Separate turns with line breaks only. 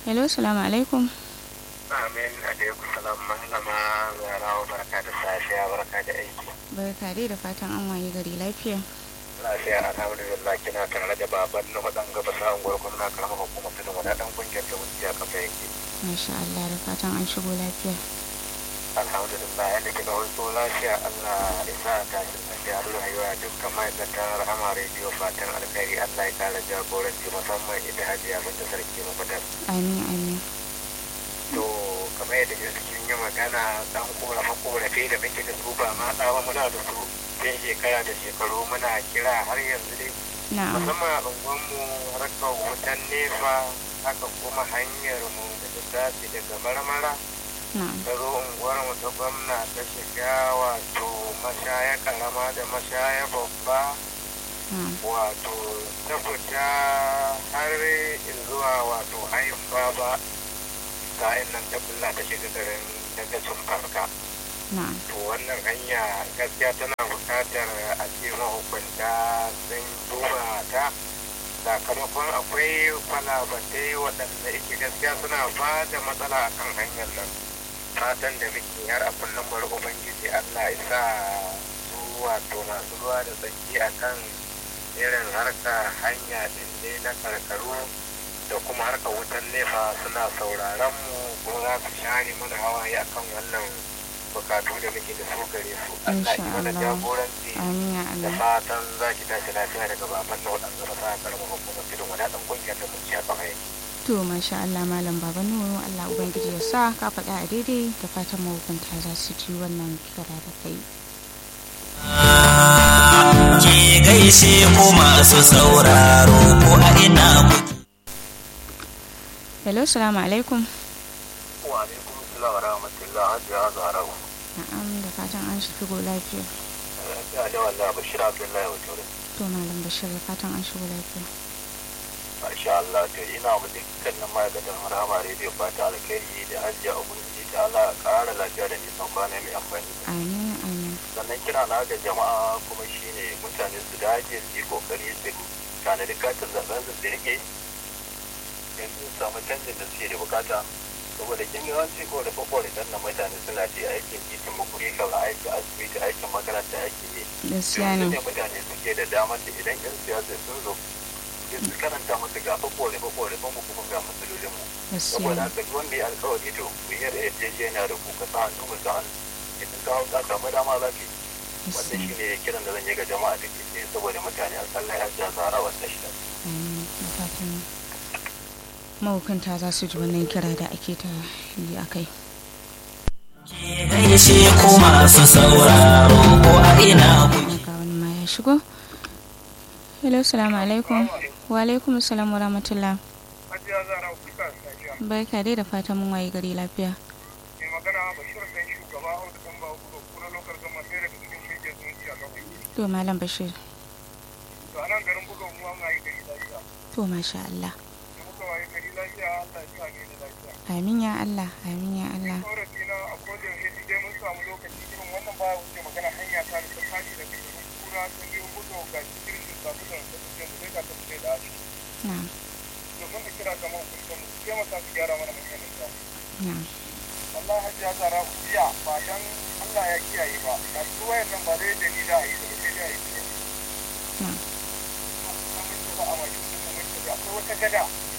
hello salamu alaikum
Amin alaikum salam malama zarawa barka da safiya barka da aiki.
barka dai da fatan an waye gari lafiya
Lafiya alhamdulillah kina tare da baban na wadan gaba sa unguwar gwamna karamar hukumar tudun wani dan kungiyar da wuce a kafa yake.
masha Allah da fatan an shigo lafiya
Alhamdulillah yadda kika wato lafiya Allah ya sa ta shi lafiya Allah ya yi dukkan ma'aikatan rahama rediyo fatan alkhairi Allah ya kara jagoranci musamman ita hajiya binta sarki mafitar.
amin amin
to kamar yadda cikin yi magana dan korafe korafe da muke da su ba ma tsawa muna da su sai shekara da shekaru muna kira har yanzu dai
na'am
musamman a unguwanmu harkar wutan nefa haka kuma hanyar mu da ta tafi daga marmara
na'am
ta zo unguwar mu ta gwamna ta shiga wato mashaya karama da mashaya babba
na'am
wato ta fita har zuwa wato hayin baba sa'in nan ta bulla ta shiga garin daga farka
na'am
to wannan hanya gaskiya tana buƙatar a ce mahukunta sun duba ta sakamakon akwai kwalabatai waɗanda yake gaskiya suna ba da matsala a kan hanyar nan fatan da muke har a kullum bari ubangiji allah ya sa su wato masu ruwa da tsaki a kan irin harka hanya ɗin ne na karkaru da kuma harka wutan nefa suna sauraron mu kuma za su share mana hawaye akan wannan bukatu da muke da su gare su Allah ya mana
Insha Allah.
jagoranci
amin ya
da
Allah
fatan za ki tashi lafiya daga baban na waɗanda ba sa karamar hukumar tudun wani ɗan kungiyar da mun ci a kafa yake.
to masha Allah malam baba nuru Allah ubangiji ya sa ka faɗa a daidai da fatan mahukunta za su ji wannan kira da kai
ke gaishe ku masu sauraro ko a ina kuke.
hello salamu alaikum
Wa alaikum salam wa rahmatullah hajiya zarau.
na'am da fatan an shigo lafiya
Ya da wallah Bashir Abdullahi wa Ture.
to malam bashir da fatan an shigo lafiya
Masha Allah to ina mu dukkanin ma'aikatan Rahama Radio fata alkhairi da hajiya ubangiji ta Allah ƙara lafiya da nisan kwana mai amfani.
amin amin
sannan kira na ga jama'a kuma shine mutane su dage su yi kokari su tanadi katin zaben su rike yanzu su samu canjin da suke da bukata saboda kin yawanci ko da kokore dan na mutane suna ce aikin titin makuri kaza aiki asibiti aikin makaranta aiki ne
gaskiya
yanzu
ne
ne mutane suke da damar da idan yan siyasa sun zo sai su karanta musu ga kokore kokore mu kuma ga matsalolin mu
gaskiya
saboda
ne
haka duk wanda ya alkawari to ku yi yarjejeniya da ku ka sa hannu mu sa hannu idan ka hau ka samu dama za ka yi wanda
gaskiya
shi ne kiran da zan yi ga jama'a da ke tsaye saboda mutane a sallah ya ja zara wata shida.
amin da fatan mahukunta za su ji wannan kira da ake ta yi a kai
Ke gaishe ku masu sauraro ko a ina kuke.
ga wani ma ya shigo hello salamu alaikum wa alaikum salam wa rahmatullah
Hajiya zara kuka safiya.
barka dai da fatan mun waye gari lafiya
Mai magana Bashir ɗan shugaba Audu ɗan ba gudu kuna lokar gama ɗaya daga cikin shirya zumunci a kawai.
to malam bashir
To a nan garin buga mu an waye gari lafiya.
to masha Allah
Da muka waye gari lafiya Allah ya sa ne da lafiya.
amin ya Allah amin ya Allah
Korafi na a kodin hedi dai mun samu lokaci irin wannan baya wuce magana hanya ta da ta tashi daga garin kura ta biyu buga ga cikin da sabu da ta tafiya mu dai ka ta fice da ashi.
na'am
Domin da kira ga mahukuntan mu su taimaka su gyara mana manyan da
na'am
Allah hajiya zara biya ba dan Allah ya kiyaye ba da su wayar nan ba zai dani da yi da sai da yi
na'am
mun ci ba a mai mun ci ba akwai wata gada